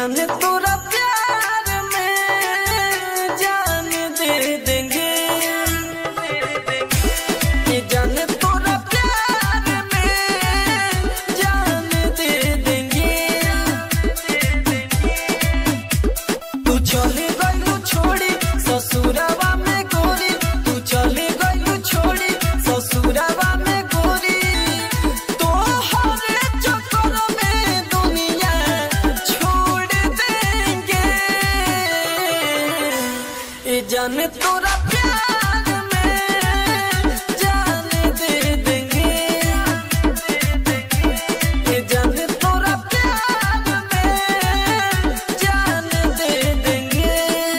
जान तोरा प्यार में जान दे देंगे ये जान तोरा प्यार में जान दे देंगे तू चले गलू छोड़ी ससुरवा में गोरी तू चले गलू छोड़ी ससुरवा में गोरी तो हर चक्कर में दुनिया छोड़ देंगे ये जान तोरा प्यार में जान दे देंगे ये जान तोरा प्यार में जान दे देंगे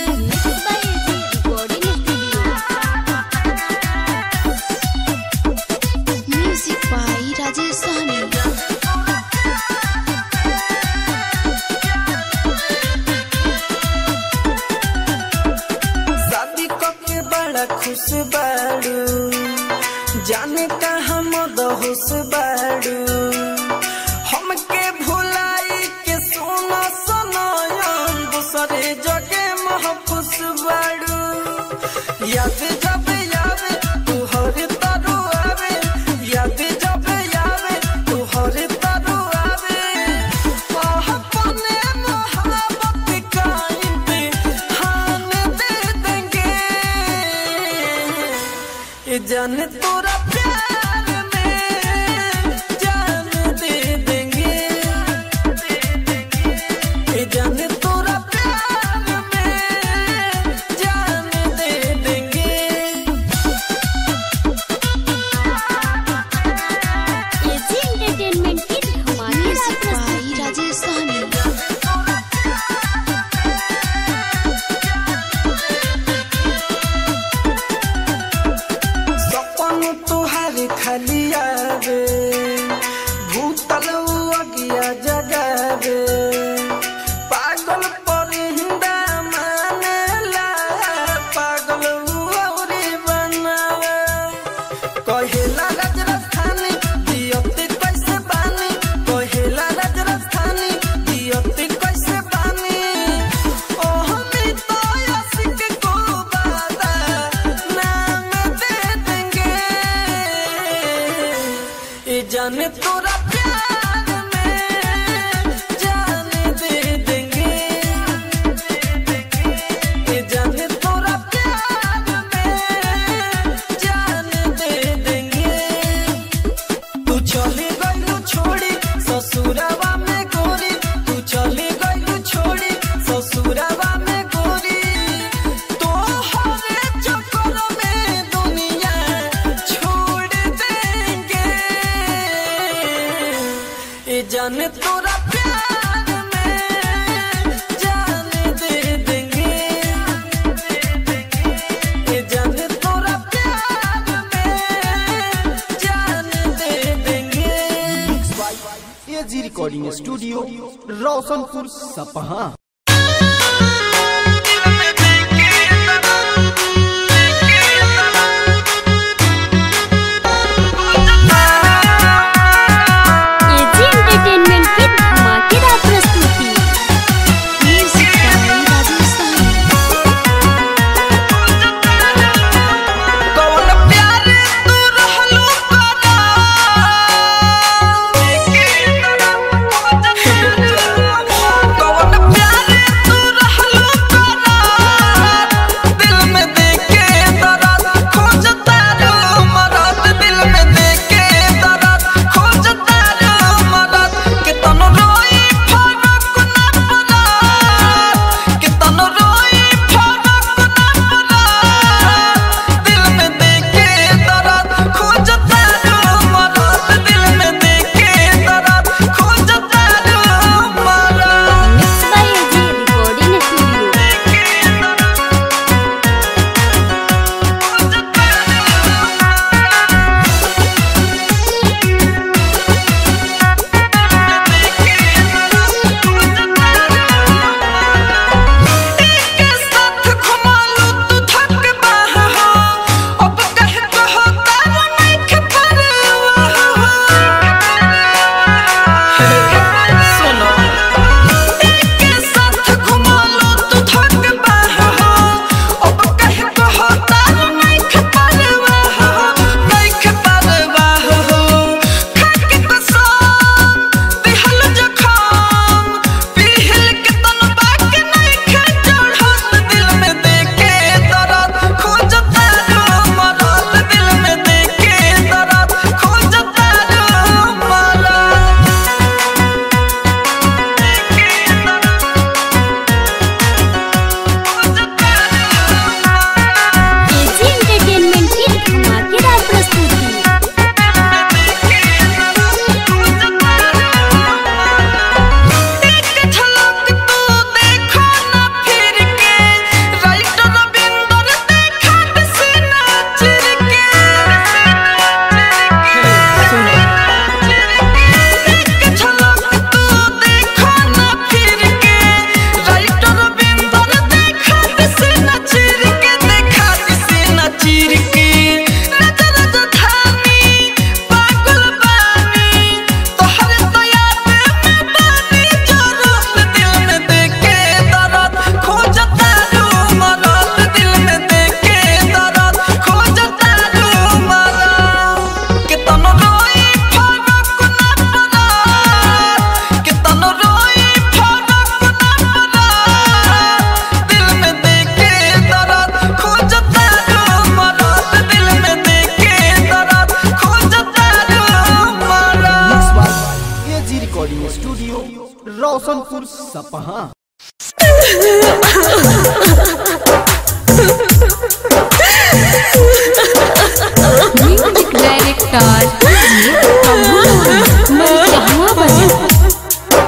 म्यूजिक बाई राजेश सहनी शादी के बड़ा खुश बाड़ू जाने का हम दहुस बाड़ू हमके भुलाई के सोना सनायन दूसरे जगे महफूस बाड़ू याद जब यावे तू हर तरु आवे याद जब यावे तू हर तरु आवे आह अपने मोहब्बत का इम्तिहान दे देंगे ये जान तोरा प्यार में जान दे देंगे ये जान तोरा प्यार में जान दे देंगे एजी एंटरटेनमेंट की धमाकेदार म्यूजिक प्रस्तुति बाई राजेश सहनी सपन तुहार खाली आवे भूतल अगिया जगावे पागल पर हिंदा मानेला पागल औरी बनावे कहेला राज राजधानी दियते कैसे बानी कहेला राज राजधानी दियते कैसे बानी ओ हमें तो आशिक को बादा नाम दे देंगे ये जाने तोरा प्यार में जान दे देंगे ये जाने तोरा प्यार में जान दे देंगे तू चले गलू छोड़ी ससुरवा में गोरी तू चले गलू छोड़ी ससुरवा में गोरी तो हर चक्कर में दुनिया छोड़ देंगे ये जान तोरा प्यार में जान दे देंगे ये जान तोरा प्यार में जान दे देंगे एजी रिकॉर्डिंग स्टूडियो रोशनपुर सपहा एजी एंटरटेनमेंट की धमाकेदार प्रस्तुति म्यूजिक बाई राजेश सहनी कौन प्यार तू रहलू करा कौन प्यार रोशनपुर सपहा म्यूजिक डायरेक्टर प्रभु मन चाहवा बजा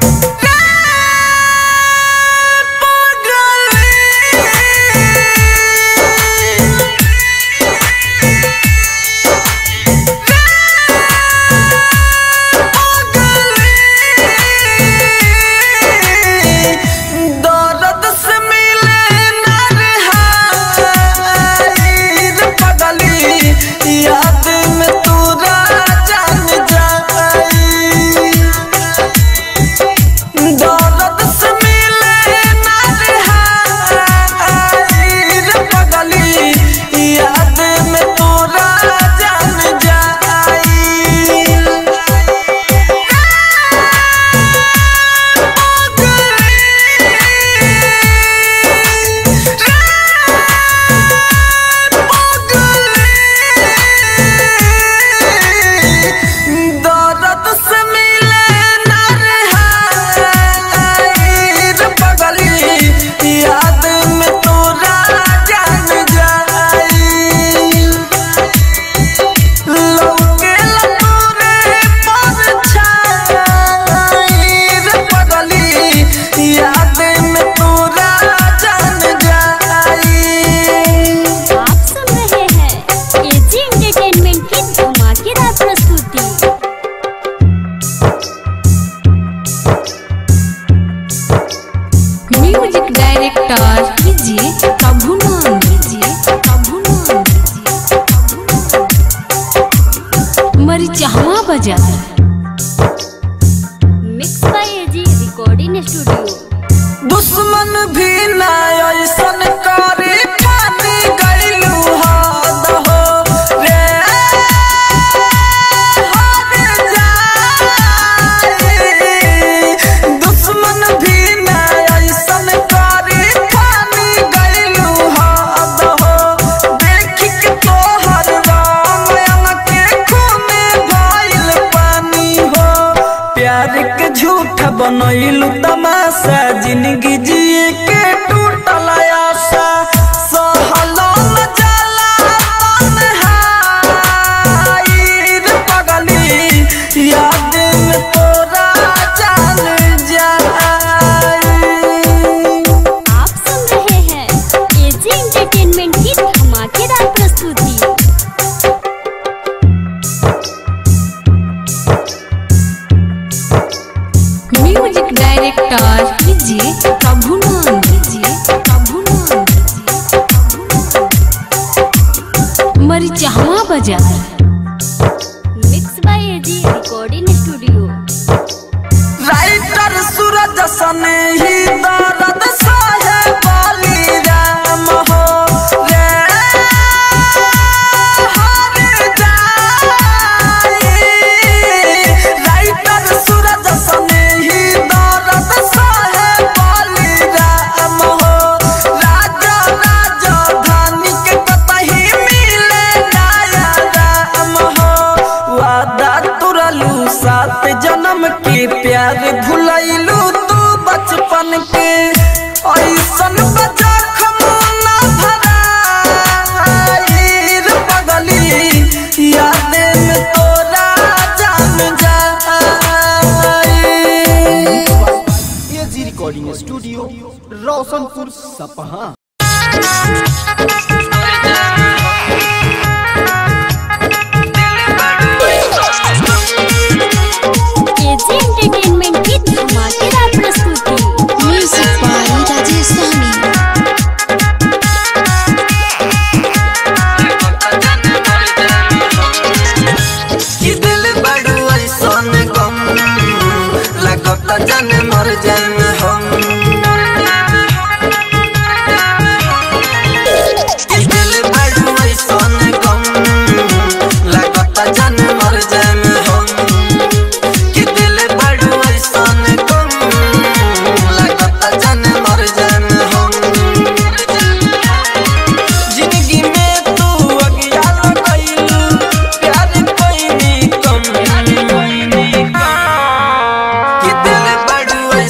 दर्द से मिले नरहाइर पगली याद में तोरा जान जाई दर्द से मिले नरहाइर पगली याद में तोरा जान जाई दर्द से मिले नरहाइर पगली याद में तोरा जान जाई लौके लतोरे परछाईर पगली याद में तोरा जान जाई आप सुन रहे हैं एजी एंटरटेनमेंट की धमाकेदार प्रस्तुति म्यूजिक डायरेक्टर कीजिए प्रभु नाम कीजिए प्रभु नाम कीजिए मरी चाहवा बजा mix by AG recording studio दुश्मन भी ना ऐसन करे पानी गईलू हद हो रे हद जाई। दुश्मन भी ना ऐसन करे पानी गईलू हद हो देख के तोहर राम के खूने भइल पानी हो प्यार के झूठ बनैलू तमाशा जिंदगी जिए के टूटल आशा सहलो न जाला तन्हाई रे पगली याद में तोरा जान जाई आप सुन रहे हैं एजी एंटरटेनमेंट की धमाकेदार प्रस्तुति म्यूजिक डायरेक्टर कीजिए प्रभु नाम कीजिए प्रभु नाम कीजिए मरी चाहवा बजा mix by AG recording studio writer Suraj सन ही दर्द सहे बाली राम हो रे हर जाई राइटर सूरज सन ही दर्द सहे बाली राम हो राजा राजधानी के कतही मिले नया राम हो वादा तुरलू सात जन्म के प्यार भुलैलू तू बचपन के ऐसन बजा खमोना भराइर पगली याद में तोरा जान जाई एजी रिकॉर्डिंग स्टूडियो रोशनपुर सपहा एजी एंटरटेनमेंट की धमाकेदार प्रस्तुति म्यूजिक बाय राजेश सहनी कि दिल बड़ू ऐसन गम लगत जन मर जान हम कि दिल बड़ू ऐसन गम लगत जन मर जान हम कि दिल बड़ू ऐसन गम लगत जन मर जान हम जिंदगी में तू अज्ञान कैलू प्यार कैनी कम कि दिल बड़ू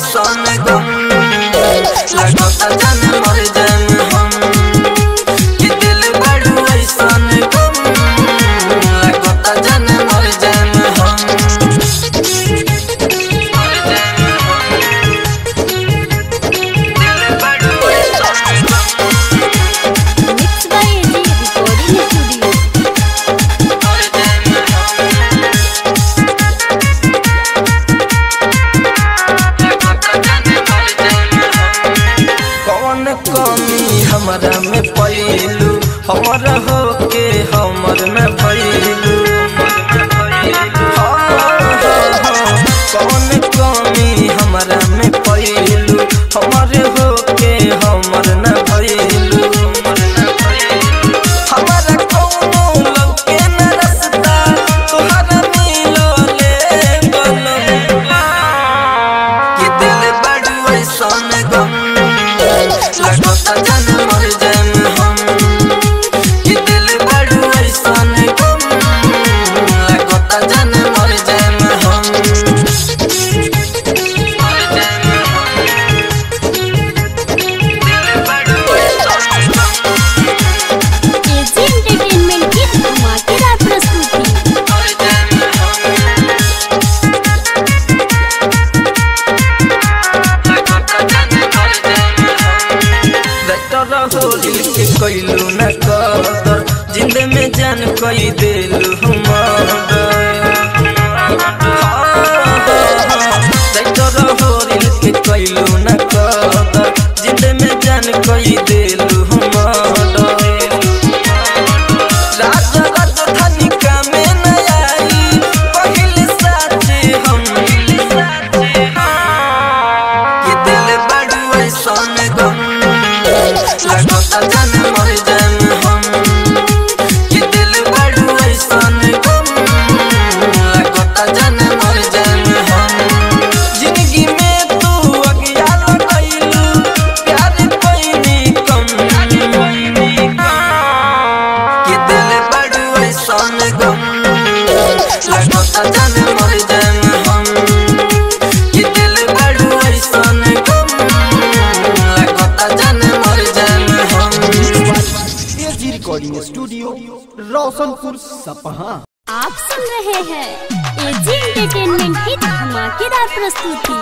लगता जान मर जाए हम कि दिल बड़ू ऐसन गम लगता जान मर जाए हम एजी रिकॉर्डिंग स्टूडियो रोशनपुर सपहा आप सुन रहे हैं एजी एंटरटेनमेंट की धमाकेदार प्रस्तुति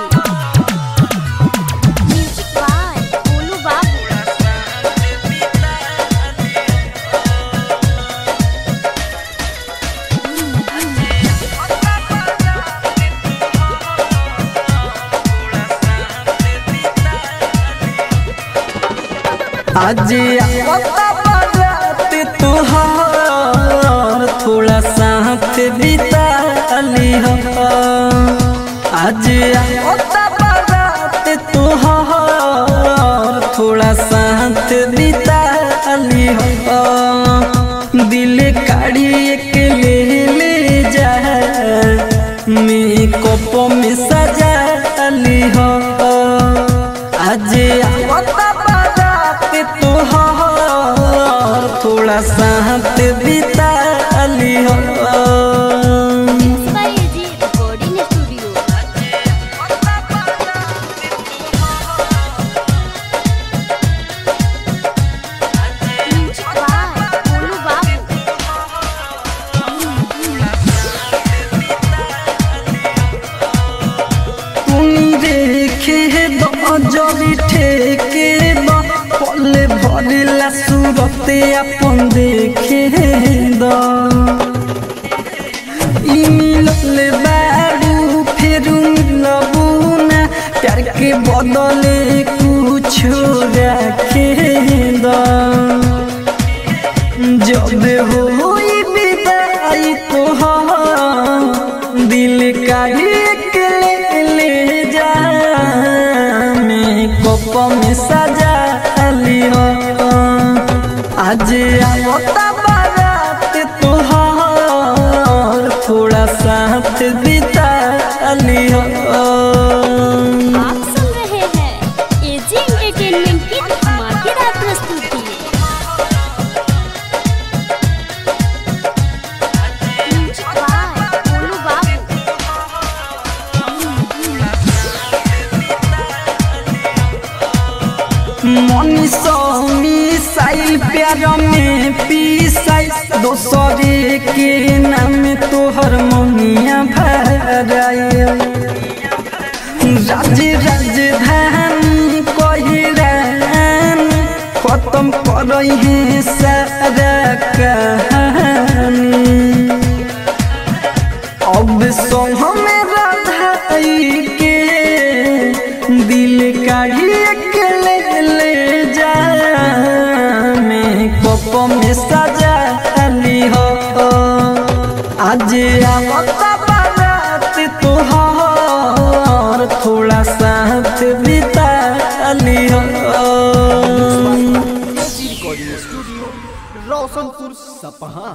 म्यूजिक बाय गोलू बाबू आज आवता बारात तुहार थोड़ा साथ बिता ली हो आज आवता बारात तुहार थोड़ा साथ बिता ली हो दिल काढ़ी एक ले ले जा मेकअप में सजा ली हो आज आवता बारात तुहार थोड़ा साथ बिता ली हो by AG recording studio music by Golu Babu তুমি রেখে দজরি ঠেকে দ পলে ভরিলা সুরতে আপন দেখে দ ই মিললে বাড়ু ফেরু মিলবু না প্যার के বদলে কুছো রাখে দ जब होई विदाई तोहार दिल का एक ले ले जा मेकअप में सजा लियो आज आवता बारात तोहार थोड़ा साथ बिता लियो आप सुन रहे हैं एजी एंटरटेनमेंट की धमाकेदार प्रस्तुति म्यूजिक बाय गोलू बाबू मनीषो मिसाइल प्यार में पीसाई दोसरे के नाम तोहर मनिया भराए राज राजधानी कहिरान खत्म करई है सारा कहानी अब सोह में राधाई के दिल काढ़ी के ले ले जा मेकअप में सजा ली हो आज आवता बारात तोहार थोड़ा साथ बिता ली हो एजी रिकॉर्डिंग स्टूडियो रोशनपुर सपहा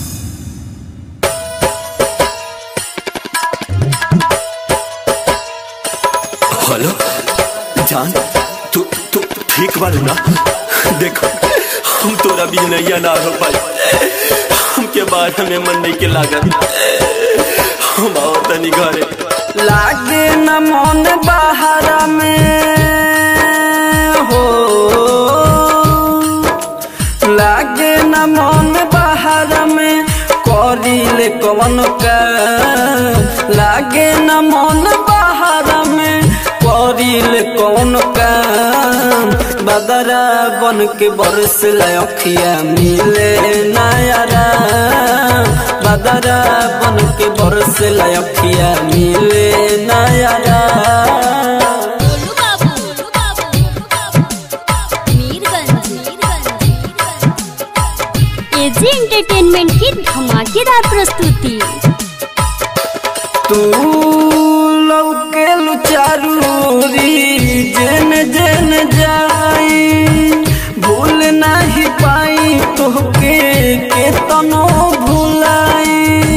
हेलो जान तू तू ठीक बारू ना देखो हम तोरा भी नैया ना हो पाई हमके बारे में मन नहीं के लागत हम आओ तनी घरे लागे न मन बाहर में हो लागे न मन बाहर में करिले कवन का लागे न मन बाहर में करिले कवन का बदरा बन के बरस लखिया मिले नयरा बदरा बन के बरस लखिया मिले नयरा गोलू बाबू गोलू बाबू मीरगंज एजी एंटरटेनमेंट की धमाकेदार प्रस्तुति तू लौके लुचारूरी जेन जेन जाई भूल नहीं पाई तोहके के तनो भुलाई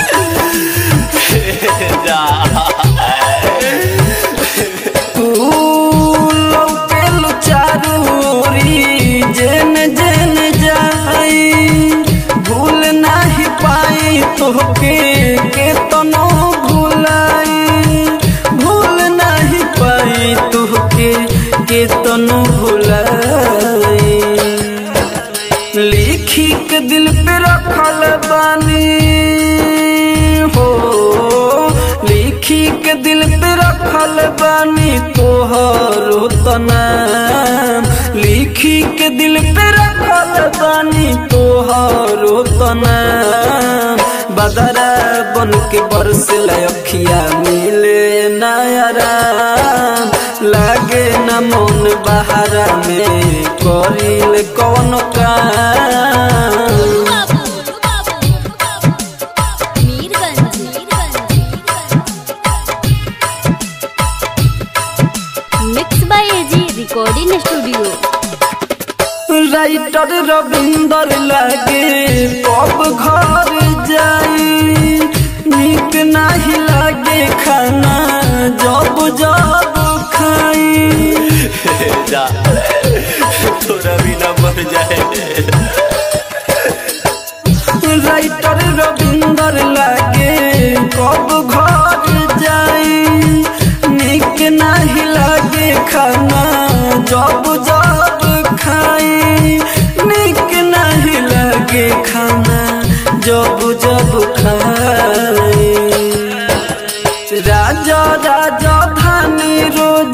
तू लौके लुचारूरी जेन जेन जाई भूल नहीं पाई तोहके केतनो भुलाई भूल नहीं पाई तुहके केतनो भुलाई लिखी के दिल पे रखल बानी हो लिखी के दिल पे रखल बानी तोहरो तनाम लिखी के दिल पे रखल बानी तोहरो तनाम बदरा बन के बरस लखिया मिले नयराम लागे न मन बहारा में करिल कौन काम Mirganj mix by AG recording studio writer Ravinder लागे कब घर जाई निक नाही लागे खाना जब जब खाई जा तोरा बिना मर जाए राइटर रविंदर लागे कब घर जाई निक नाही लागे खाना जब जब खाई निक नहीं लागे खाना जब जब खाई राजा राजा धानी रोज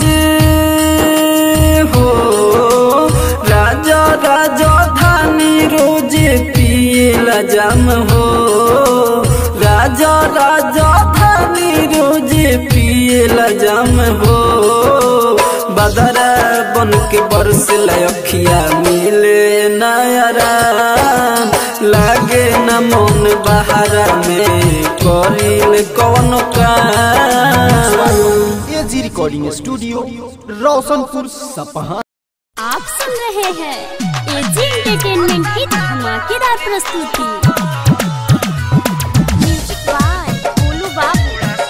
हो राजा राजा धानी रोज पियला जाम हो राजा राजा धानी रोज पियला जाम हो बदरा बन के बरस लखिया मिले नयराम लागे न मन बहारा में करिल कौन काम एजी रिकॉर्डिंग स्टूडियो रोशनपुर सपहा आप सुन रहे हैं एजी एंटरटेनमेंट की धमाकेदार प्रस्तुति म्यूजिक बाय गोलू बाबू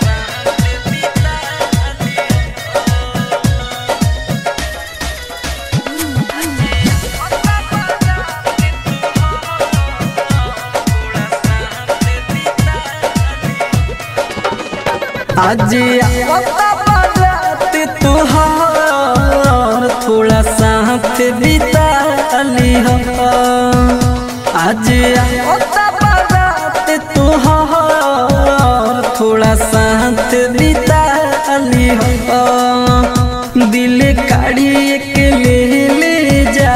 आज आता बारात तुहार थोड़ा साथ बिता ली हो आज आता बारात तुहार थोड़ा साथ बिता ली हो दिल काढ़ी के ले ले जा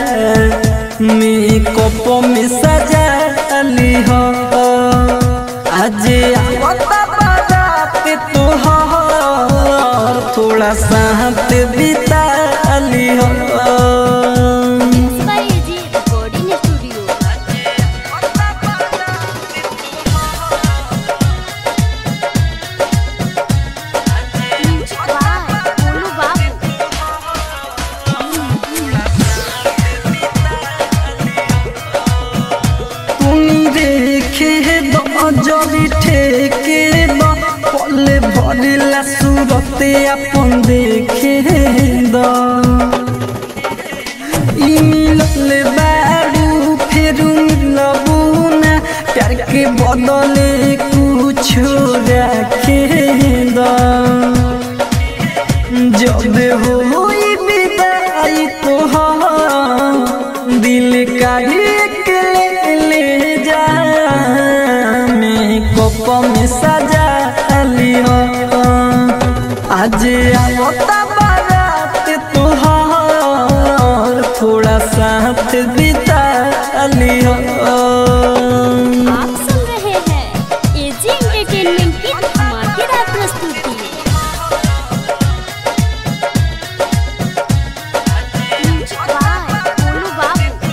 मेकअप में सजा ली हो आज आवता बारात तोहार थोड़ा साथ बिता ली हो mix by AG recording studio music by Golu Babu तुनी देखे दो जली ठेके दो पल भरिला सूरते अपन देखे दो ई मिलल बारू फिर मिलबू ना प्यार के बदले कुछ रखे दो जब होई विदाई तोहार दिल का एक ले ले जा मेकअप में सजा लियो आज आवता बारात तोहार थोड़ा साथ बिता लियो आप सुन रहे हैं एजी एंटरटेनमेंट की धमाकेदार प्रस्तुति म्यूजिक बाय गोलू बाबू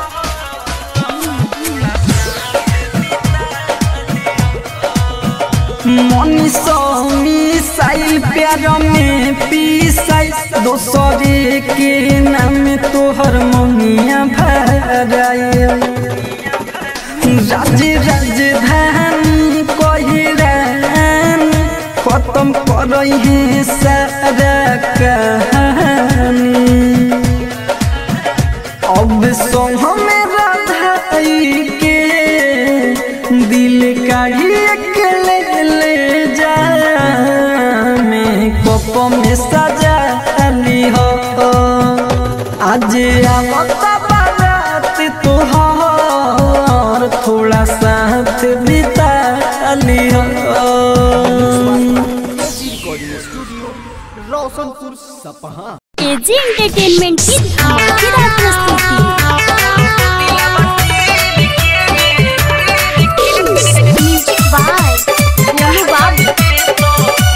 मनीषो मिसाइल प्यार में पीसाई दोसरे के नाम तोहर ममिया भराई राज राजधानी कहिरान खत्म करई है सारा कहानी अब सो हमें राधाई के दिल काढ़ी के ले ले जा में कप में सजा ली हो आज आवता बारात तोहार थोड़ा साथ बिता ली हो रोशनपुर सपहा एजी एंटरटेनमेंट की धमाकेदार प्रस्तुति म्यूजिक बाय मोनू बाबू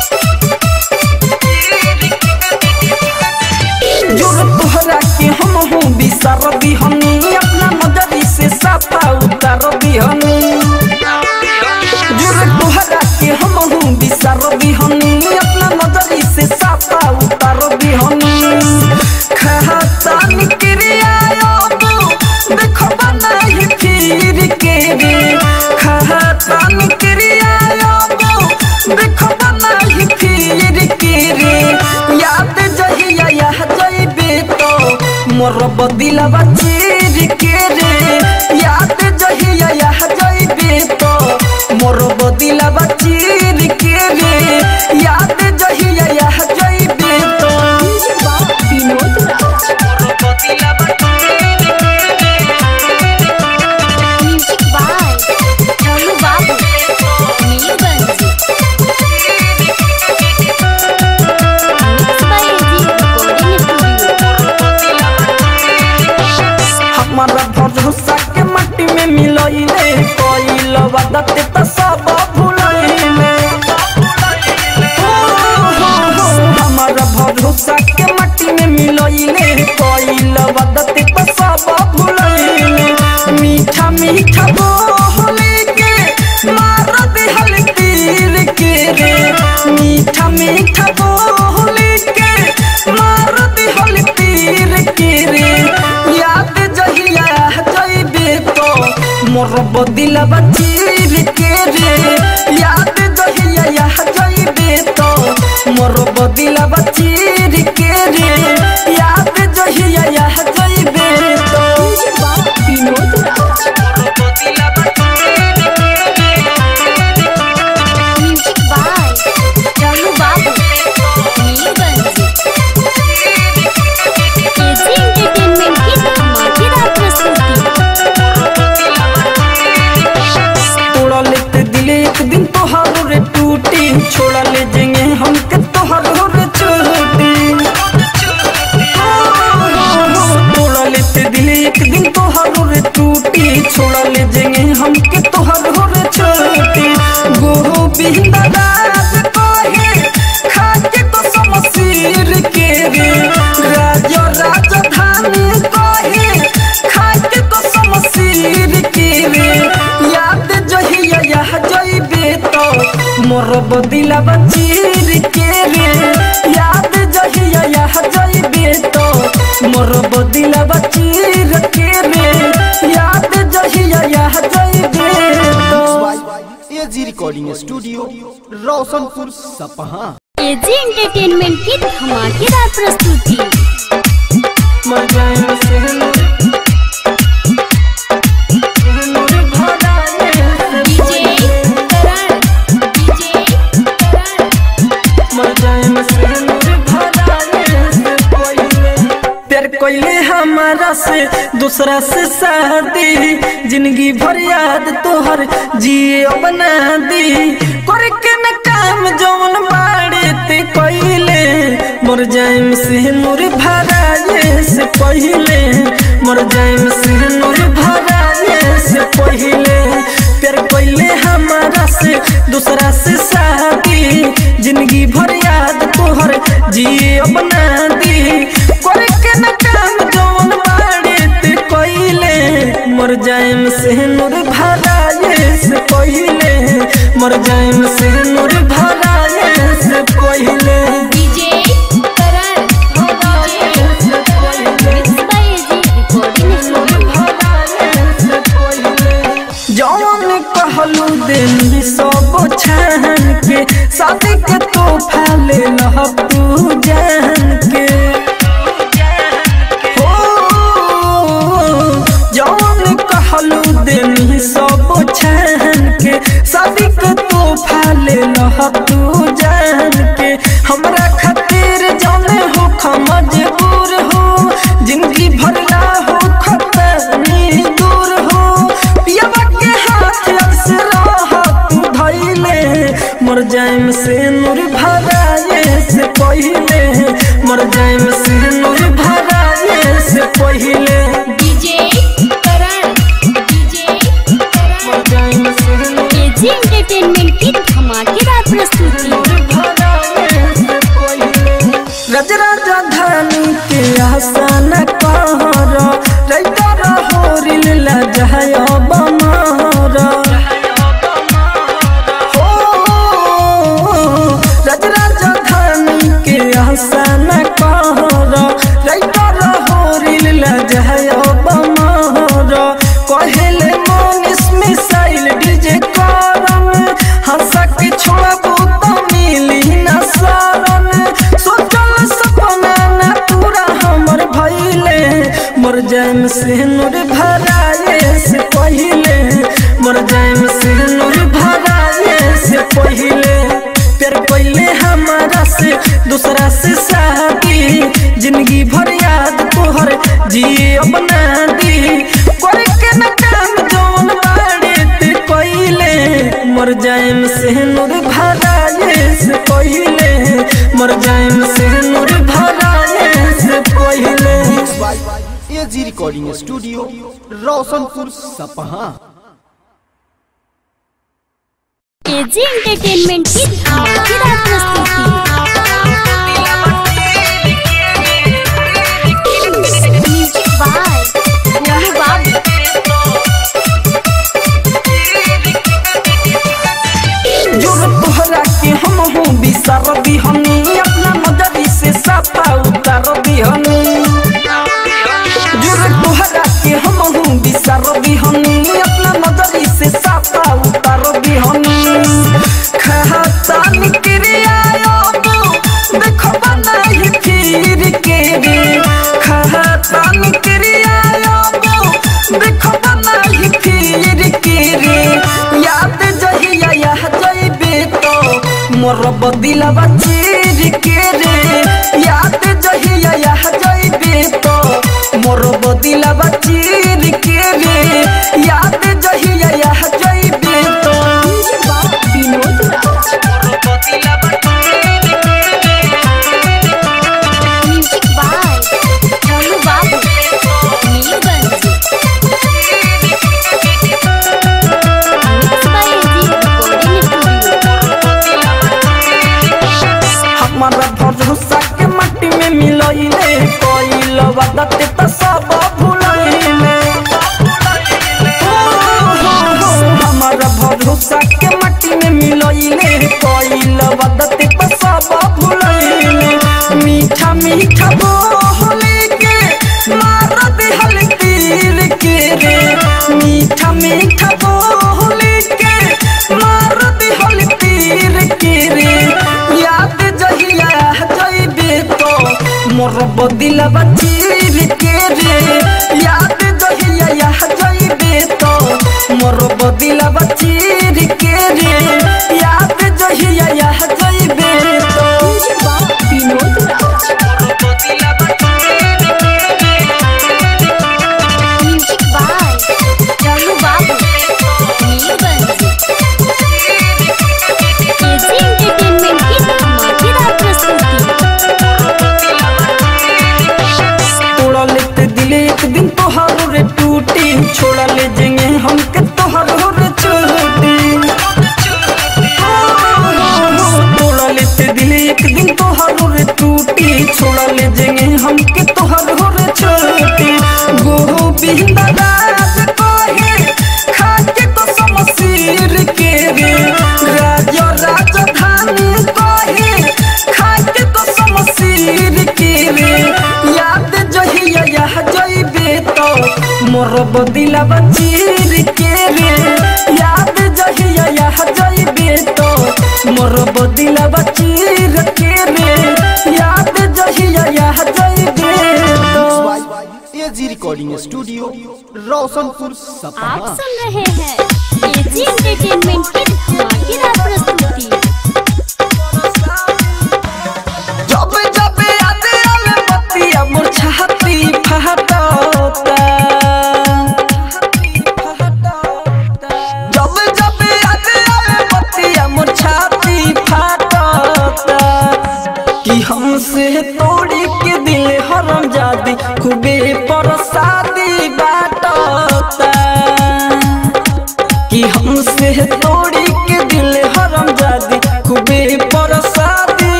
जोर तोहरा के हम हूँ बिसर बिहनी अपना नजरी से साफा उतर बिहनी जोर तोहरा के हम हूँ बिसर बिहनी अपना नजरी से साफा उतर बिहनी खाता निक्रिया देखो बनाई फिर के रे खाता निक्रिया देखो बनाई फिर के रे याद जहिया यह जइबे तो मोर बदिलवा चीर के रे याद जहिया यह जइबे तो मोर बदिलवा चीर के रे याद जहिया यह जइबे तो Vinod Raj music by Monu Babu Mirganj mix by AG recording studio हमारा भरोसा के मट्टी में मिलइले कोइल वदत त सब भुलइले हमारा भरोसा के मट्टी में मिलइले कोइल वदत त सब भुलइले मीठा मीठा बोले के मार दिहल तीर के रे मीठा मीठा बोले के मार दिहल तीर के रे याद जहिया जइबे तो मोर बदिलवा चीर के रे याद जहिया यह जइबे तो मोर बदिलवा चीर के रे याद जहिया यह जइबे तो Vinod Raj music by Monu Babu Mirganj AG entertainment की धमाकेदार प्रस्तुति तोड़ा लेते दिले एक दिन तोहारो रे टूटी छोड़ा ले जेंगे हमके तोहारो रे छोटी तोड़ा लेते दिले एक दिन तोहारो रे टूटी छोड़ा ले जेंगे हमके तोहारो रे छोटी गोहो बिंदा राज कोहे खाके तो समसीर के रे राजो राजधानी कोहे खाके तो समसीर के रे याद जहिया यह जइबे तो मोर बदिलवा चीर के रे याद जहिया यह जइबे तो मोर बदिलवा चीर के रे याद जहिया यह जइबे तो एजी रिकॉर्डिंग स्टूडियो रोशनपुर सपहा एजी एंटरटेनमेंट की धमाकेदार प्रस्तुति मर जाए से नूर भरा रे डीजे करण डीजे करण मर जाए से नूर भरा रे कोइले प्यार कोइले हमारा से दूसरा से शादी जिंदगी भर याद तोहर जिए बना दी करके न काम जौन बाड़े ते कोइले मर जाए से नूर भरा से पहिले मर जाए से नूर भरा से पहिले प्यार कोइले हमारा से दूसरा से शादी जिंदगी भर याद तोहर जिए बना दी करके न काम जौन बाड़े ते कोइले मर जाएम से नूर भराए से पहिले मर जाएम से नूर भराए से पहिले DJ Karan mix by AG recording studio जौन कहलू दिन सब छान के शादी के तोहफा ले लह तू जान के हो जौन कहलू दिन सब छान के शादी के तोहफा ले लह तू जान के हमरा खातिर जाने हो मजबूर हो जिंदगी भरला हो खतरनी दूर हो पियावा के हाथ अक्सरा तू धैले मर जाइम से नूर भराए से पहिले मर जाइम से नूर भराए से पहिले डीजे करण डीजे करण मर जाइम से नूर एजी एंटरटेनमेंट की धमाकेदार प्रस्तुति रज राजधानी के आसन कहर रैतर होरिल लजहय बमहर हो रज राजधानी के आसन कहर रैतर होरिल लजहय बमहर कहेले मनीष मिसाइल डीजे करम हंसा के छोड़बू तो मिली न शरण सोचल सपना न पूरा हमर भइले मर जाइम से नूर भराए से पहिले मर जाइम से नूर भराए से पहिले प्यार पहिले हमारा से दूसरा से शादी जिंदगी भर याद तोहर जिए अपना दी करे के न काम जौन बाड़े ते पहिले मर जाइम से नूर भराए से पहिले मर जाइम से नूर भराए से पहिले एजी रिकॉर्डिंग स्टूडियो रोशनपुर सपहा एजी एंटरटेनमेंट की धमाकेदार प्रस्तुति म्यूजिक बाय गोलू बाबू जोर तोहरा के हम हूँ बिसर दिहनी अपना मदरी से साफा उतार दिहनी जोर तोहरा के हम हूँ बिसर दिहनी अपना मदरी से साफा उतार दिहनी खाता निकरिया देखो बनाई फिर के रे खाता निकरिया देखो बनाई फिर के रे याद जहिया यह जइबे तो मोर बदिलवा चीर के रे याद जहिया यह जइबे तो मोर बदिलवा चीर के रे याद जहिया यह जइबे तो Vinod music by Golu Babu Nilganj mix by AG recording studio हमारा भरोसा के मट्टी में मिलइले कोइल वदते त सब भुलइले हमारा भरोसा के मट्टी में मिलइले कोइल वदते त सब भुलइले मीठा मीठा बोले के मार दिहल तीर के रे मीठा मीठा बोले के मार दिहल तीर के रे याद जहिया जइबे तो मोर बदिलवा चीर के रे याद जहिया यह जइबे तो मोर बदिलवा चीर के रे याद जहिया यह जइबे तो music by Golu Babu Nilganj AG entertainment की धमाकेदार प्रस्तुति तोड़ा लेते दिले एक दिन तोहारो रे टूटी छोड़ा ले जेंगे हमके तोहारो रे छोटी तोड़ा लेते दिले एक दिन तोहारो रे टूटी छोड़ा ले जेंगे हमके तोहारो रे छोटी गोविंद राज कहे खाके तो समसीर के रे राज राजधानी कहे खाके तो समसीर के रे याद जहिया यह जइबे तो मोर बदिलवा चीर के रे याद जहिया यह जइबे तो मोर बदिलवा चीर के रे याद जहिया यह जइबे तो एजी रिकॉर्डिंग स्टूडियो रोशनपुर आप सपहा सुन रहे हैं एजी एंटरटेनमेंट की धमाकेदार प्रस्तुति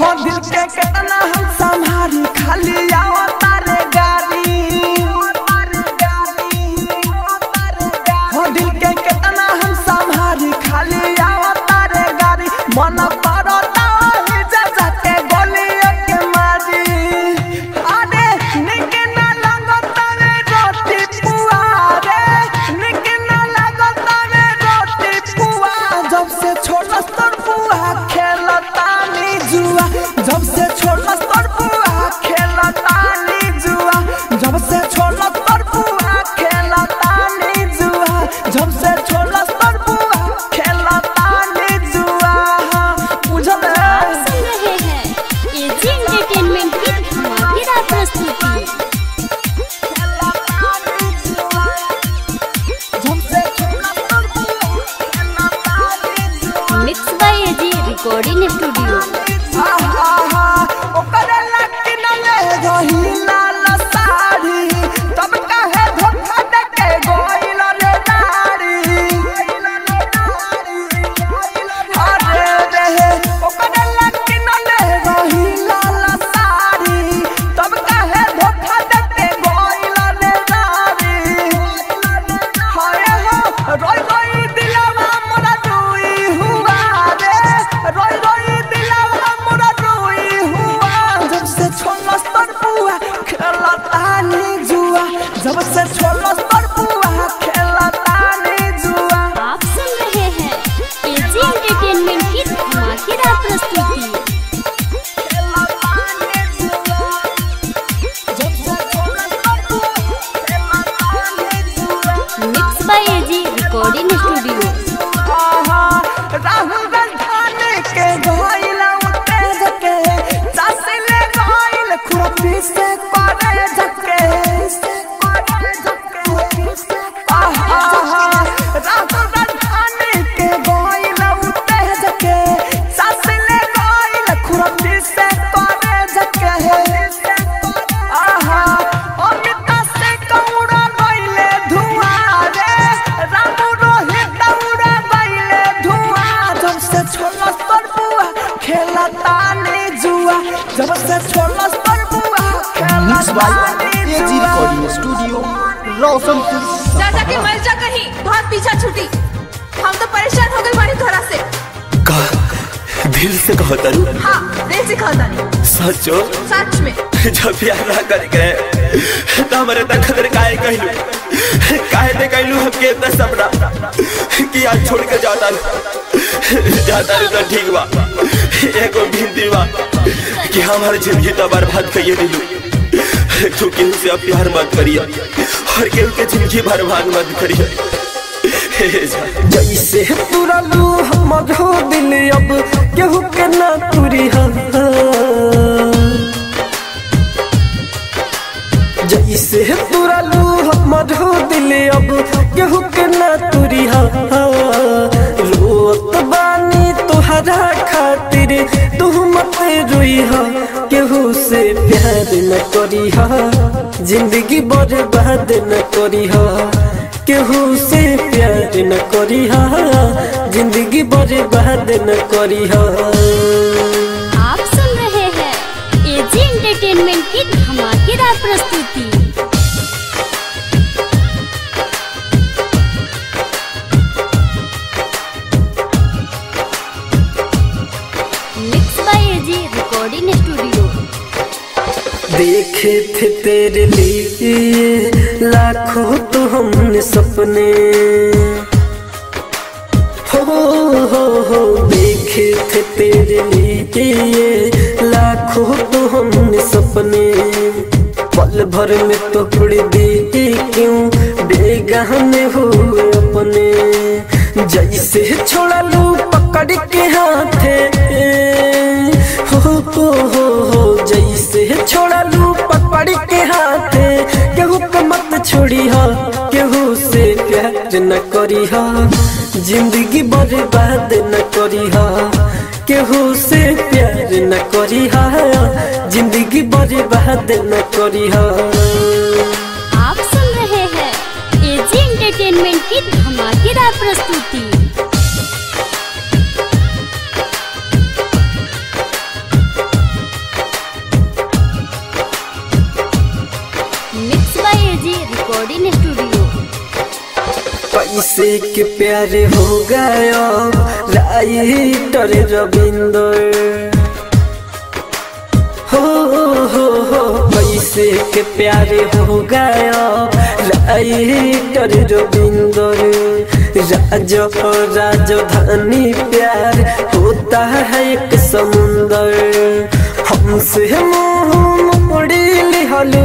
हो दिल के कितना हम संभारी खाली आओ तारे गाड़ी हो दिल के कितना हम संभारी खाली आओ तारे गाड़ी मन करो ताही जा जाके गोली के मारी अरे निके ना लगो तारे रोटी पुआ रे निके ना लगो तारे रोटी पुआ जब से छोटा स्तर पुआ खेलता नी जुआ जब से छोटा स्तर पुआ खेलता नी जुआ जब से छोटा स्तर पुआ खेलता नी जुआ जब से छोटा स्तर पुआ खेलता नी जुआ बुझल है सुन रहे हैं एजी एंटरटेनमेंट की धमाकेदार प्रस्तुति mix by AG recording studio रोई रोई दिलवा मोरा रोई हुआ रे रोई रोई दिलवा मोरा रोई हुआ जब से छोला स्तर पुआ खेलता नी जुआ जब से छोला स्तर पुआ खेलता नी जुआ आप सुन रहे हैं एजी एंटरटेनमेंट की धमाकेदार प्रस्तुति खेलता नी जुआ जब से छोला स्तर पुआ खेलता नी जुआ mix by AG recording studio Rahul Gandhi के गोइला तेज के चासिले गोइल खुरपी से करे झके राहुल गांधी के गोइला तेज के चासिले गोइल खुरपी से करे झके आहा अमिता से कौड़ा गइले धुआं रे रामू रोहित उड़ा गइले धुआं जब से छोला स्तर बुआ खेलता ने जुआ जब से छोला स्तर बुआ मिक्स खेलता बाय ने एजी जुआ रिकॉर्डिंग स्टूडियो रोशनपुर जा जाके मर जा कहीं बहुत पीछा छूटी हम तो परेशान हो गए मारी धरा से का दिल से कहो तरु हाँ दिल से खाता नहीं सचो सच में जब प्यार ना करे करे तो हमारे तक खतर काहे कहलू काहे ते कहलू हम के इतना सपना कि आज छोड़ के जाता रू जाता रू तो ठीक बा एगो भिंती बा कि हमार जिंदगी तो बर्बाद करिए दिलू तू केहू से अब प्यार मत करिए और केहू के जिंदगी बर्बाद मत करिए हे जा। जैसे तुरलू हमर हो दिल अब केहू के ना तुरी जैसे तुरलू हमर हो दिल अब केहू के ना तुरी रोत बानी तुहरा खातिर तू मत रोई केहू से प्यार न करी जिंदगी बर्बाद न करी केहू से प्यार न करी जिंदगी बर्बाद न करी आप सुन रहे हैं एजी एंटरटेनमेंट की धमाकेदार प्रस्तुति mix by AG recording studio देखे थे तेरे लिए लाखों तो हमने सपने हो हो हो देखे थे तेरे लिए लाखों तो हमने सपने पल भर में तो उड़ दी क्यों बेगाने हुए अपने जैसे छोड़ा लू पकड़ के हाथे हो हो हो हो जैसे छोड़ा लू पकड़ के हाथे केहू को मत छोड़ी हा केहू से प्यार न करी हा जिंदगी बर्बाद न करी हा केहू से प्यार न करी हा जिंदगी बर्बाद न करी हा आप सुन रहे हैं एजी एंटरटेनमेंट की धमाकेदार प्रस्तुति कैसे के प्यार हो गया राइटर रविंदर हो हो हो कैसे के प्यार हो गया राइटर रविंदर राजो राजधानी प्यार होता है एक समुंदर हमसे मुंह मोड़ी लिहलू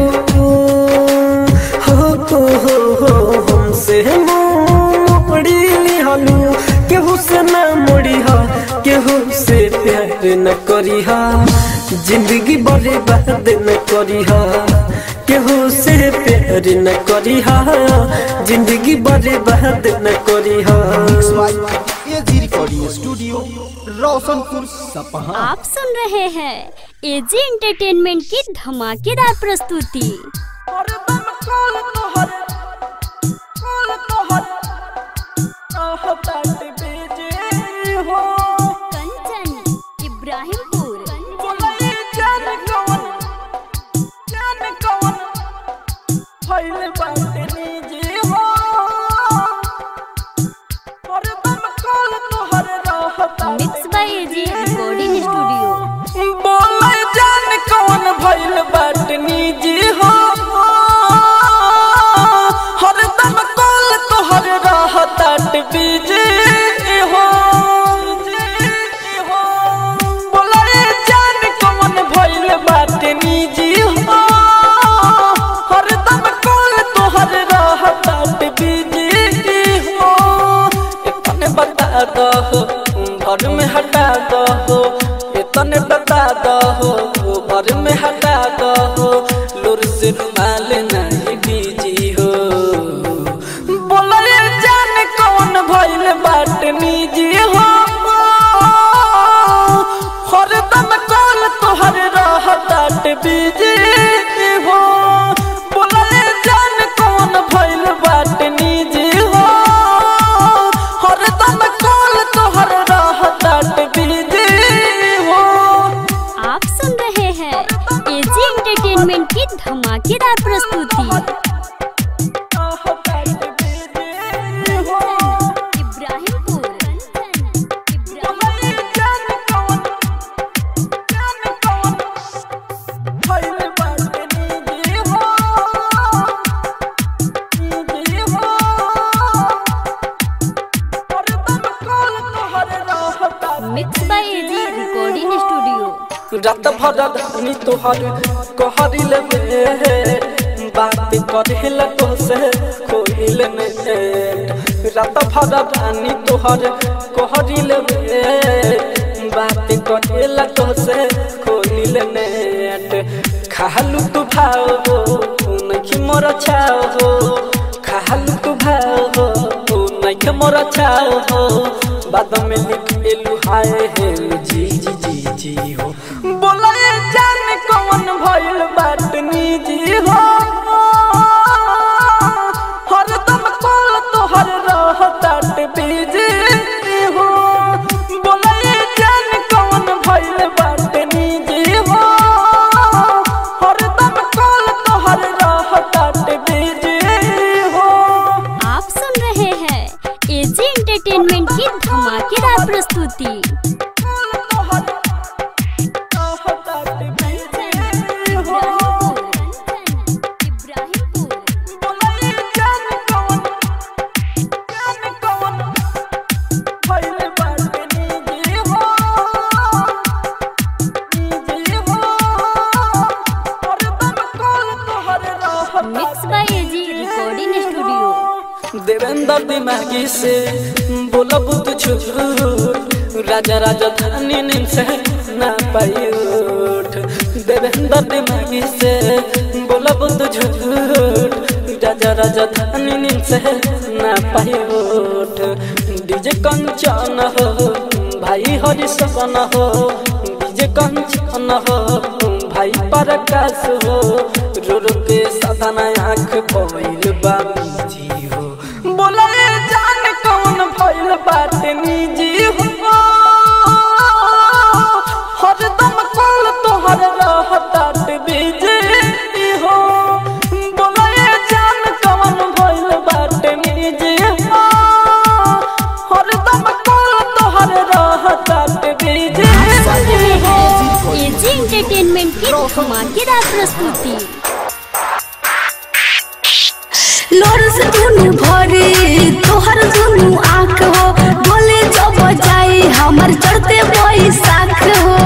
हो हो हो हो हमसे मुंह मोड़ी लिहलू केहू से ना मोड़ी हा केहू से प्यार न करी हा जिंदगी बर्बाद न करी हा केहू से प्यार न करी हा जिंदगी बर्बाद न करी हा एजी रिकॉर्डिंग स्टूडियो रोशनपुर सपहा आप सुन रहे हैं एजी एंटरटेनमेंट की धमाकेदार प्रस्तुति Kanchan Ibrahimpur mix by AG recording studio बोले जान कौन भइल बाटनी जी हो हरदम कॉल तोहर रहतात बीजी हो बोले जान कौन भइल बाटनी जी हो हरदम कॉल तोहर रहतात बीजी हो इतने बता दो घर में हटा दो इतने बता दो घर में हटा दो लुर से रुमाल नहीं बीजी हो बोले जान कौन भइल बाटनी जी हो हरदम कॉल तोहर रहतात बीजी हो बोले जान कौन भइल बाटनी जी हो हरदम कॉल तोहर रहतात बीजी हो आप सुन रहे हैं एजी एंटरटेनमेंट की धमाकेदार प्रस्तुति Ibrahimpur mix by AG recording studio रात भर धनी तोहर कहरिल में बात करेल तो से खोइल में रात भर धनी तोहर कहरिल में बात करेल तो से खोइल में खालू तू भाव हो नहीं मोर छाव हो खालू तू भाव हो नहीं मोर छाव हो बाद में लिख एलू हाय हेल जी जी जी जी हो बोला ये जान कौन भइल बाटनी जी हो हरदम कॉल तोहर रहतात बीजी हो बोला ये जान कौन भइल बाटनी जी हो हरदम कॉल तोहर रहतात बीजी हो आप सुन रहे हैं एजी एंटरटेनमेंट की धमाकेदार प्रस्तुति mix by AG recording studio Devendra दिमागी से बोला बुद्ध झूठ राजा राजा धानी नींद से ना पाई उठ देवेंद्र दिमागी से बोला बुद्ध झूठ राजा राजा धानी नींद से ना पाई उठ डीजे कंचन हो भाई हरि सपन हो डीजे कंचन हो भाई प्रकाश हो रो रो के साधना आँख पवैल बाबी जी हो बोला ये जान कौन भइल बाटे निजी हो हरदम कॉल तोहर रहतात बीजी हो बोला ये जान कौन भइल बाटे निजी हो एंटरटेनमेंट की धमाकेदार प्रस्तुति लोर से दुनु भरे तोहर दुनु आँख हो बोले जब जाई हमर चढ़ते बैसाख हो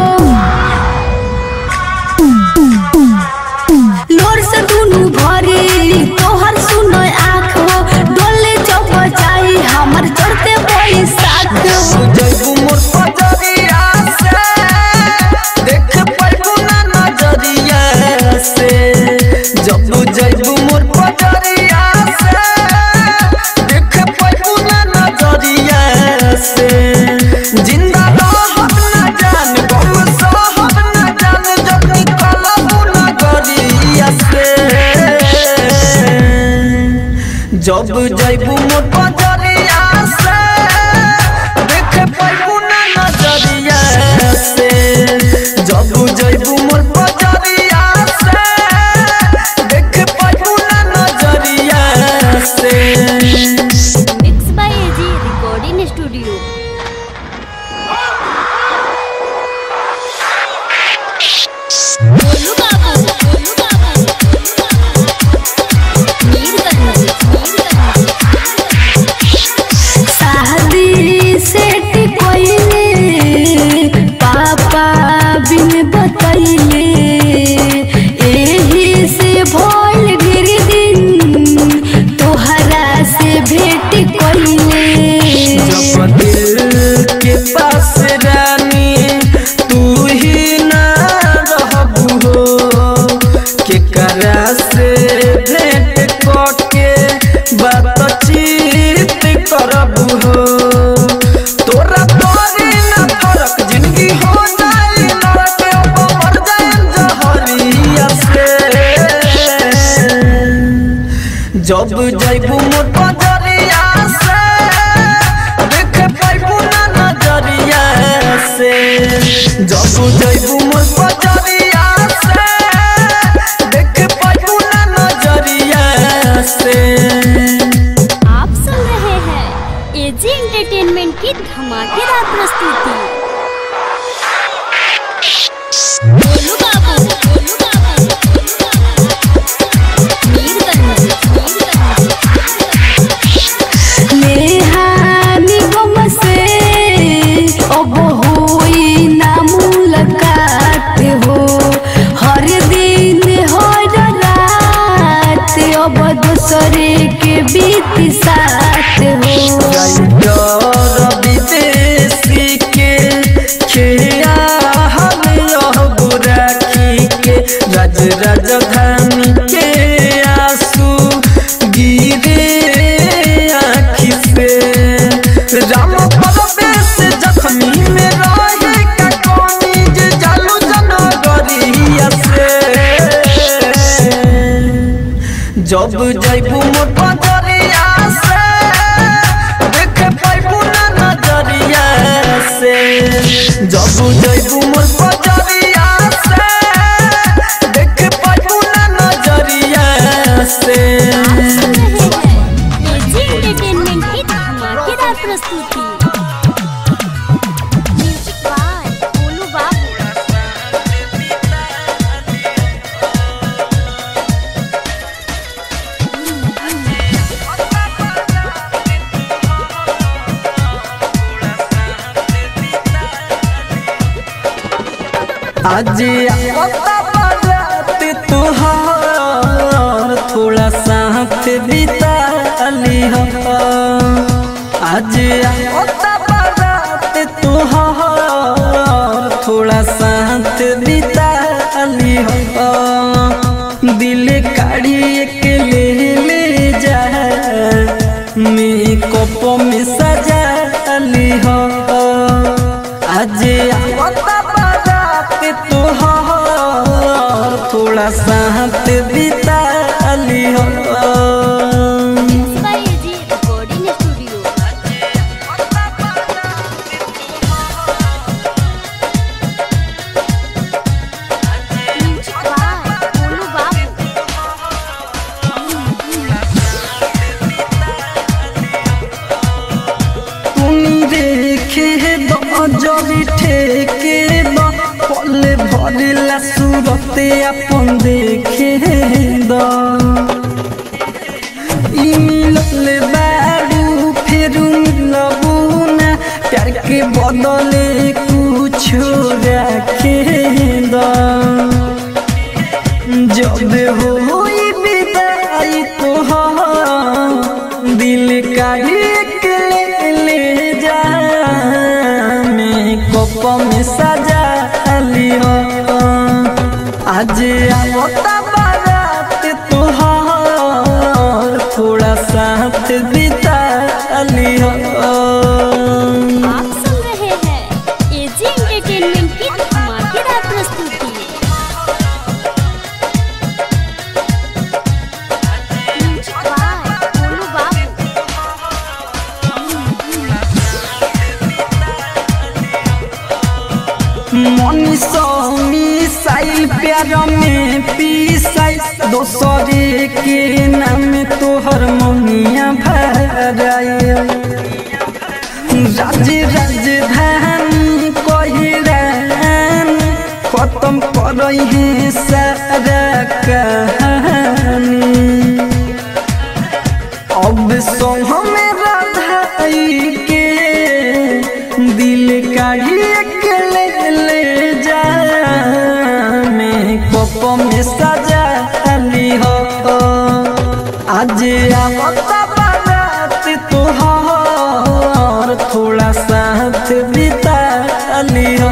लोर से दुनु भरे तोहर सुनो आँख हो डोले जब जाई हमर चढ़ते बैसाख हो जैबू मोर पजरिया से देख पाइबू ना नजरिया से जब जैबू मोर पजरिया से देख पाइबू ना नजरिया से जिंदा रहब ना जान गम सहब ना जान जब निकलबू नगरिया से जब जैबू मोर पजरिया से देख पाइबू ना नजरिया से जब जैबू मोर पजरिया से देख पाइबू ना नजरिया से mix by AG recording studio Golu Babu Golu बाबू मीरगंज मीरगंज शादी सेट कोइले पापा बिन बतैले एही से भोल गिर दिन तोहरा से भेट कोइले जब दिल के पास रानी तू ही ना रहबू हो केकरा से भेंट करके बातचीत करबू हो तोरा तोरी ना फरक जिंदगी हो जाई नरक अब मर जाए जहरिया से जब जैबू मोर पजरिया से देख पाइबू ना नजरिया से जब जैबू मोर पजरिया से देख पाइबू ना नजरिया से आप सुन रहे हैं एजी एंटरटेनमेंट की धमाकेदार प्रस्तुति गोलू बाबू गोलू बाबू मीरगंज मीरगंज नेहानी गम से अब होई ना मुलाकात हो हर दिन हर रात अब दूसरे के बीत साथ हो डर विदेशी के खिया हम यह बुराखी के राज राजधानी के आंसू गिरे आँखी से राम परवेश जख्मी में रहे का कौनी जे जालू जनगरिया से जब जैबू मोर पजरिया से देख पाइबू ना नजरिया से जब जैबू मोर पजरिया से देख पाइबू ना नजरिया से सुन रहे हैं एजी एंटरटेनमेंट की धमाकेदार प्रस्तुति म्यूजिक बाय गोलू बाबू आज आता बारात तुहार थोड़ा साथ बिता ली हो आज आता बारात तुहार थोड़ा साथ बिता ली हो दिल काढ़ी के ले ले जा मेकअप में सजा ली हो आज आवता बारात तोहार थोड़ा साथ बिता ली हो mix by AG recording studio music by Golu Babu तुम देखे दो जब ठेके बा पल भरिला सूरते अपन देखे द ई मिलल बारू फेरू मिलबू ना प्यार के बदले कुछ रखे द जब हो विदाई तोहार दिल का एक ले ले जा मेकअप में सजा लियो आज आवता बारात तोहार थोड़ा साथ बिता लियो आप सुन रहे हैं एजी एंटरटेनमेंट की धमाकेदार प्रस्तुति बोलू बाबू मनीषो मिसाइल प्यार में पीसाई दोसरे के नाम तोहर मनिया भराई राज राजधानी कहिरान खत्म करई है सारा कहानी अब सो हमें राधाई के दिल का एक ले ले जा मेकअप में सजा ली हो आज आवता बारात तोहार थोड़ा साथ बिता ली हो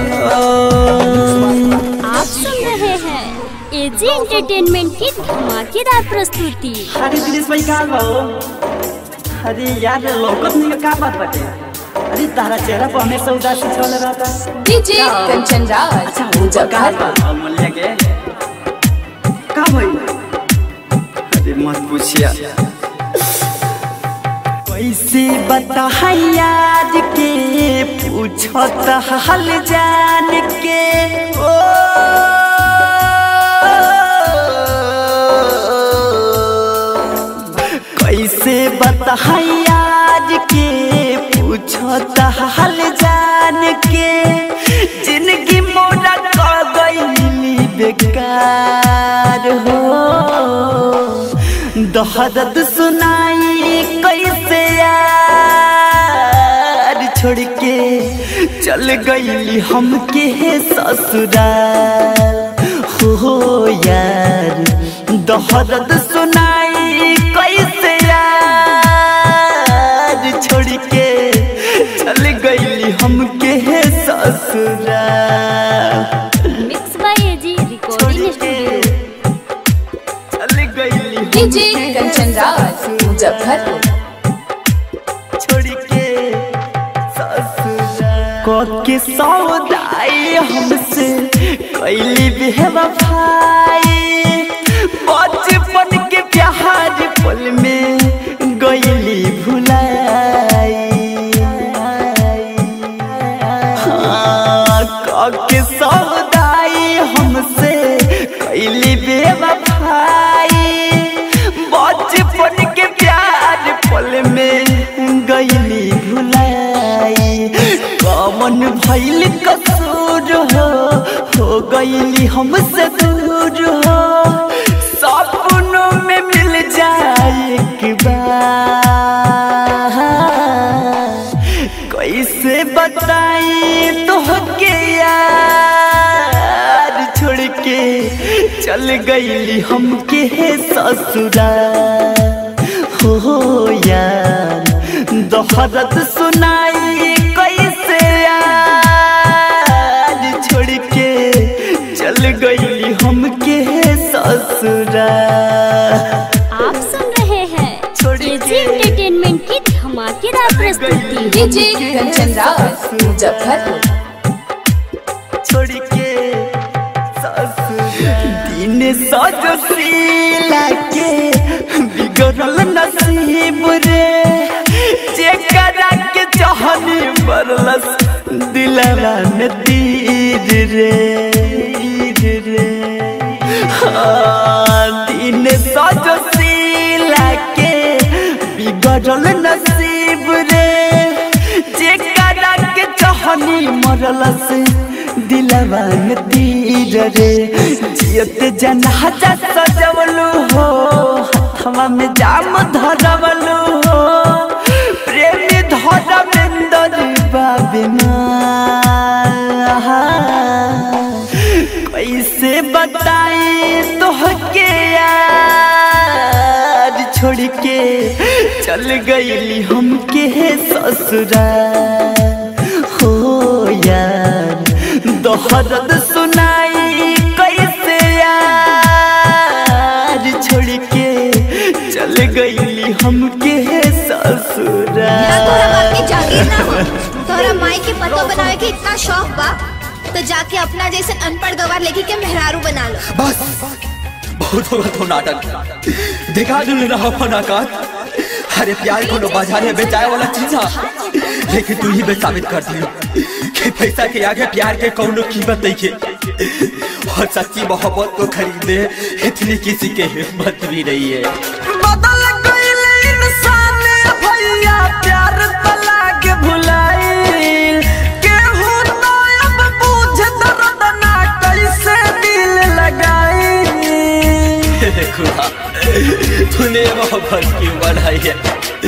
आप सुन रहे हैं एजी एंटरटेनमेंट की धमाकेदार प्रस्तुति अरे दिनेश भाई का हो अरे यार लौकत नहीं का बात बाटे अरे तारा चेहरा पर हमेशा उदासी छल रहता डीजे कंचन राज अच्छा वो का बात अमूल्य के का भाई अरे मत पूछिया कैसे बता याद के पूछत हाल जान के ओ कैसे बता याद के पूछत हाल जान के जिंदगी मोरा कर गई बेकार हो दहदत सुनाई कैसे यार छोड़ के चल गई हमके ससुराल हो यार दहदत सुनाई कैसे यार छोड़ के चल गई हमके ससुराल mix by AG recording studio चल गई डीजे कंचन राज मुजफ्फरपुर छोड़ के ससुराल के सौदाई हमसे कैली बेवफाई बचपन के प्यार पल में गईली भुलाई हाँ, के सौदाई हमसे कैली बेवफाई बचपन के प्यार पल में गईली भुलाई कमन भैल कसूर हो हो गईली हमसे दूर हो सपनों में मिल जाए एक बार कैसे बताई तो के यार छोड़ के चल गईली हमके ससुराल हो यार दोहरत सुनाई कैसे यार छोड़ के चल गईली हमके ससुराल आप सुन रहे हैं छोड़ एजी के एंटरटेनमेंट की धमाकेदार प्रस्तुति डीजे कंचन राज मुजफ्फरपुर छोड़ के ससुराल दिन सजो सीला के बिगड़ल नसीब रे जेकरा के चाहनी बरलस दिलवा में तीर रे तीर रे हाँ, दिन सजो सीला के बिगड़ल नसीब रे जेकरा के चाहनी मरलस दिलवा में तीर रे जियत जनाजा सजवलू हो हथवा में जाम धरवलू हो प्रेमी धरमेंदर बाबिना कैसे बताई तोहके यार छोड़ के चल गईली हमके ससुरा हो यार दोहरद सुनाई कैसे यार छोड़ के चल गईली हमके ससुरा तोरा बाप के जागीर ना हो तोरा माई के पतो बनावे के इतना शौक बा तो जाके अपना जैसे अनपढ़ गवार लेके के मेहरारू बना लो बस बहुत होगा तो नाटक दिखा दू रहा फनाकार अरे प्यार को लो बाजार में बेचाए वाला चीज है लेकिन तू ही बे साबित कर दी कि पैसा के आगे प्यार के कौनो कीमत नहीं है और सच्ची मोहब्बत को खरीदे इतनी किसी के हिम्मत भी नहीं है बदल गईल इंसान भैया प्यार तला के भुलाइल केहू तो अब बुझ दर्द ना कैसे दिल लगाई हे खुदा तूने मोहब्बत क्यों बढ़ाई है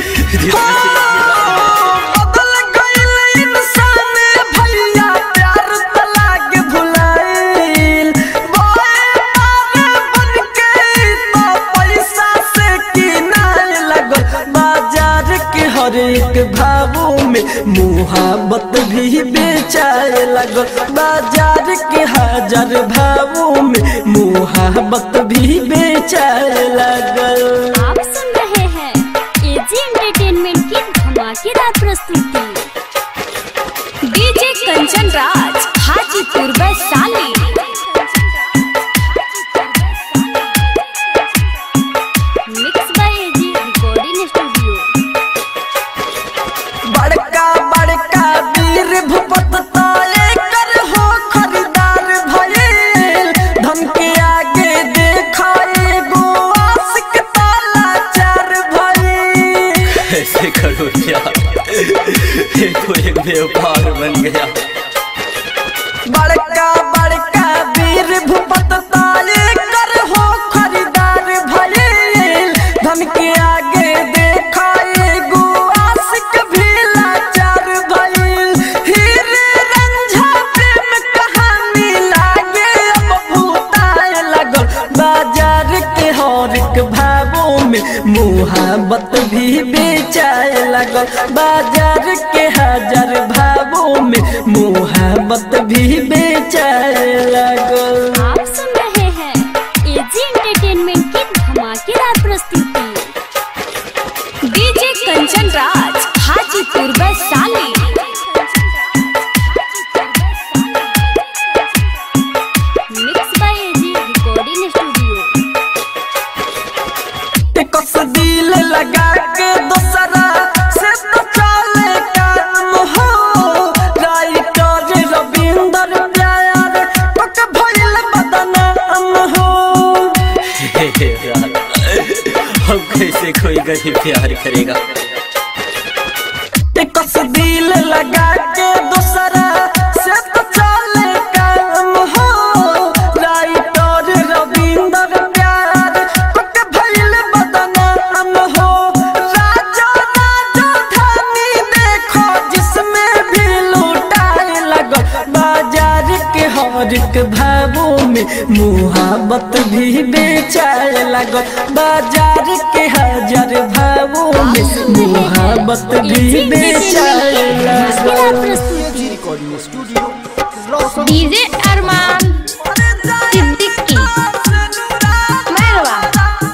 बदल गईल इंसान भैया प्यार तला के भुलाइल बोए पार बन के तो पैसा से किनाए लगल बाजार के हर एक भावों में मुहाबत भी बेचाए लगल बाजार के हजार भावों में मुहाबत भी बेचाए लगल आप सुन रहे हैं एजी एंटरटेनमेंट की धमाकेदार प्रस्तुति DJ Kanchan Raj Hajipur Vaishali mix by AG recording studio बड़का बड़का वीर भूपत ताले कर हो खरीदार भइल धन के आगे देखाए गो आशिक ताला चार भइल ऐसे करो क्या ये तो एक व्यापार बन गया बड़का बड़का वीर भूपत ताले कर हो खरीदार भइल धन के आगे देखाए गो आशिक भी लाचार भइल हीरे रंझा प्रेम कहानी लागे अब भूताए लगल बाजार के हर एक भावों में मुहाबत भी बेचाए लगल बाजार के हजार भावों में मुहाबत भी बेचाए लगल आप सुन रहे हैं एजी एंटरटेनमेंट की धमाकेदार प्रस्तुति DJ Kanchan Raj Hajipur Vaishali mix by AG recording studio कस दिल लगा के दोसरा से तो चले काम हो राइटर रविंदर प्यार पक भइल बदनाम हो हे यार, अब कैसे कोई गरीब प्यार करेगा कस दिल लगा के दोसरा से तो चले काम हो राइटर रविंदर प्यार पक भइल बदनाम हो राजा राजा धानी देखो जिसमें भी लूटाए लगो बाजार के हर एक भावों में मुहाबत भी बेचाए लगो बाजार के हजार भावों में मुहाबत भी बेचाए लगो recording studio Roshan DJ Arman Siddiqui मेहरबा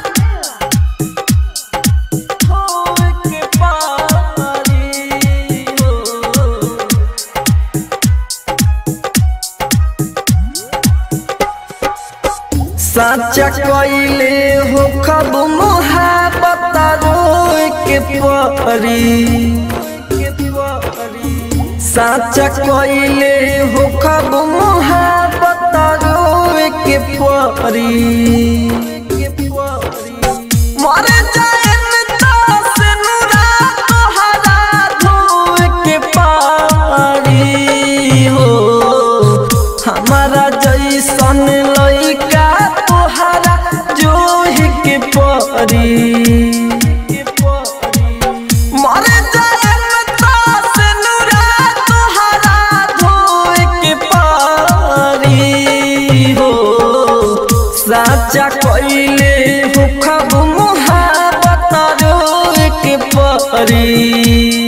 साचा कइले हो खब मुहाबत रोए के परी साचा कइले हो खब मुहाबत रोए के परी मर जाएन दास नुरा तोहरा धोए के पारी हो साचा कइले हो खब मोहब्बत रोए के परी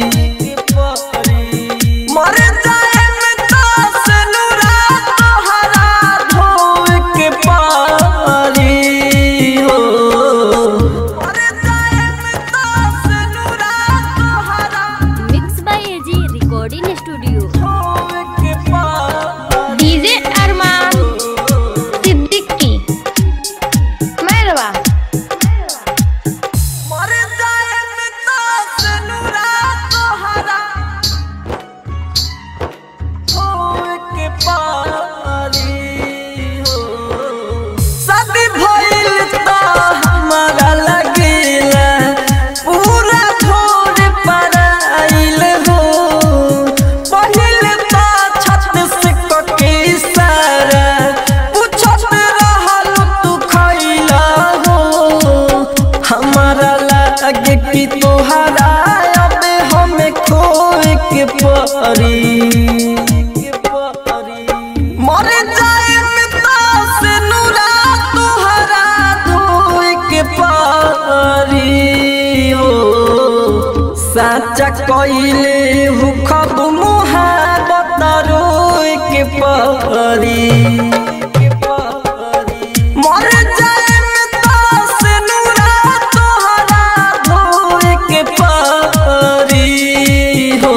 मर जाए में तास नुरा तोहरा धोए के पारी हो mix by AG recording studio DJ Arman Siddiqui Mairwa शादी भइल त हमारा लगेला पूरा छोड़ पराइल हो पहिले त छत से कके सारा पूछत रहल तू खइला हो हमारा लागे कि तोहरा अब हमें खोए के परी मर जाए मितास नुरा तुहरा धोए के पारी हो साचा कइले हु खब मुहाबत रोए के पारी मर जाए मितास नुरा तुहरा धोए के पारी हो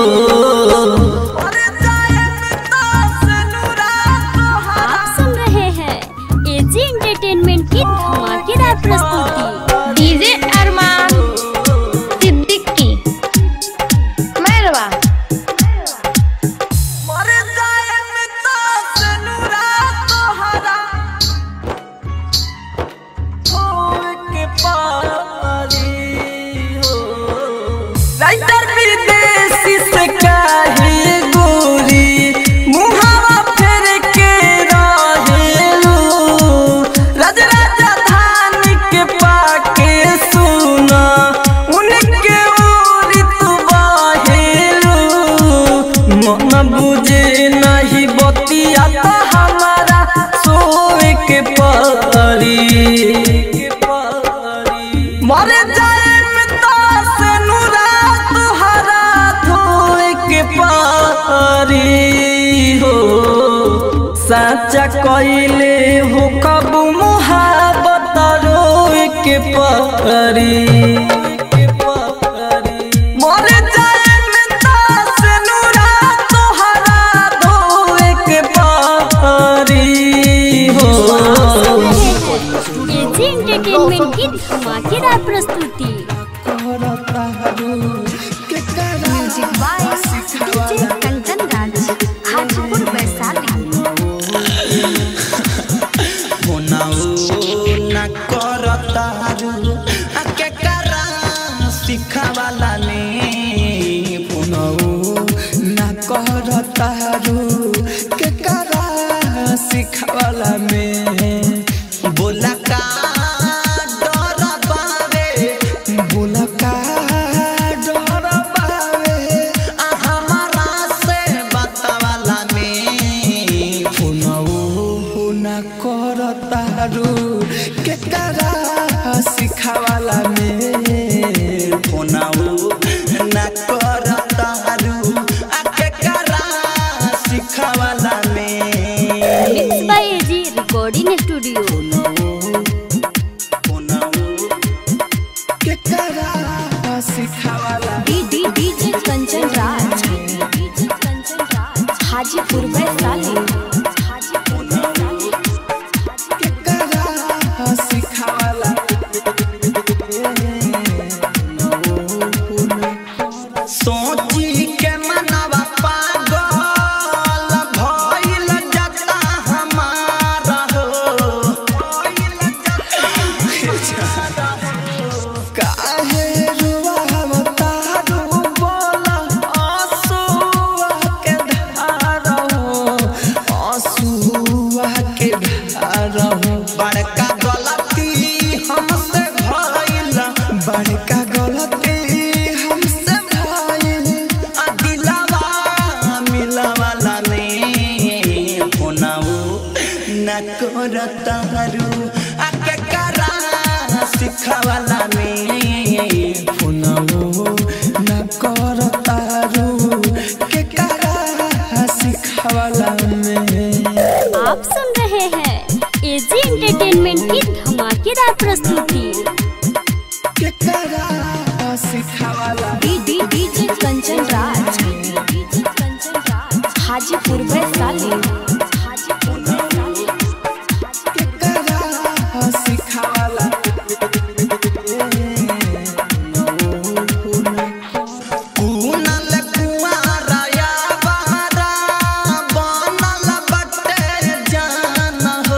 आप सुन रहे हैं एजी एंटरटेनमेंट की धमाकेदार प्रस्तुति डीजे अरमान सिद्दीकी मैरवा राइटर विदेशी से काहे गोरी मुहावा फेर के रहेलू राज राजधानी के पाके सुना उनके ओरी तू बाहेलू मन बुझे नहीं बतिया तो हमारा सोए के परी मर जाए मितास नुरा तुहरा धोए के पारी हो साचा कइले हो कब मुहाबत रोए के पारी मर जाए मितास नुरा तुहरा धोए के पारी हो एजी एंटरटेनमेंट की धमाकेदार प्रस्तुति music by DJ Kanchan Raj Hajipur Vaishali ना करतारू आ के करा सिखावाला ने पुनौ ना करतारू के करा सिखावाला में बोला का डर बावे बोला का डर बावे आ हमारा से बतावाला में पुनौ ना करतारू के करा सिखावाला में फोनाऊ ना करतारू आ के करा सिखावाला में mix by AG recording studio के करा सिखावाला D D DJ Kanchan Raj DJ Kanchan Raj Hajipur Vaishali Hajipur Vaishali के करा सिखावाला सोची के मनवा पागल भइल जता हमारा हो काहे रुवावता रू बोला आंसुआ के धारा हो आंसुआ के धारा हो बड़का गलती हमसे भइल बड़का गलती हमसे भइल आ दिलवा मिलवाला ने फोनाऊ न करतारू सिखावाला में फोनवो न करतारू के करा सिखावाला में आप सुन रहे हैं एजी एंटरटेनमेंट की धमाकेदार प्रस्तुति के करा सिखावाला DD DJ Kanchan Raj DJ Kanchan Raj Hajipur Vaishali Hajipur Vaishali के करा सिखावाला कुनल कुआरा या बहरा बनल बटे जान हो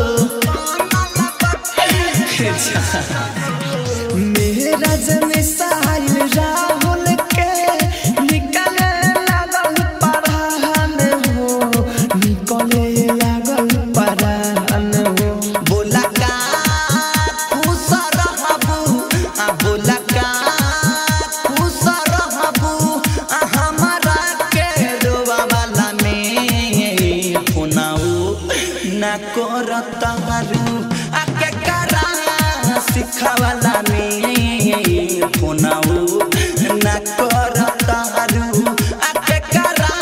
मेरा जमिसाइल राहुल के निकले लागल परान हो निकले लागल परान हो बोला का खुश रहबू आ बोला का खुश रहबू आ हमारा के रोवा वाला में फोनाऊ ना करतारू आ के करा सिखावाला में फोनाऊ ना करतारू आ के करा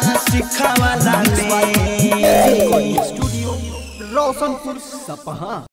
सिखावाला में स्टूडियो रोशनपुर सपहा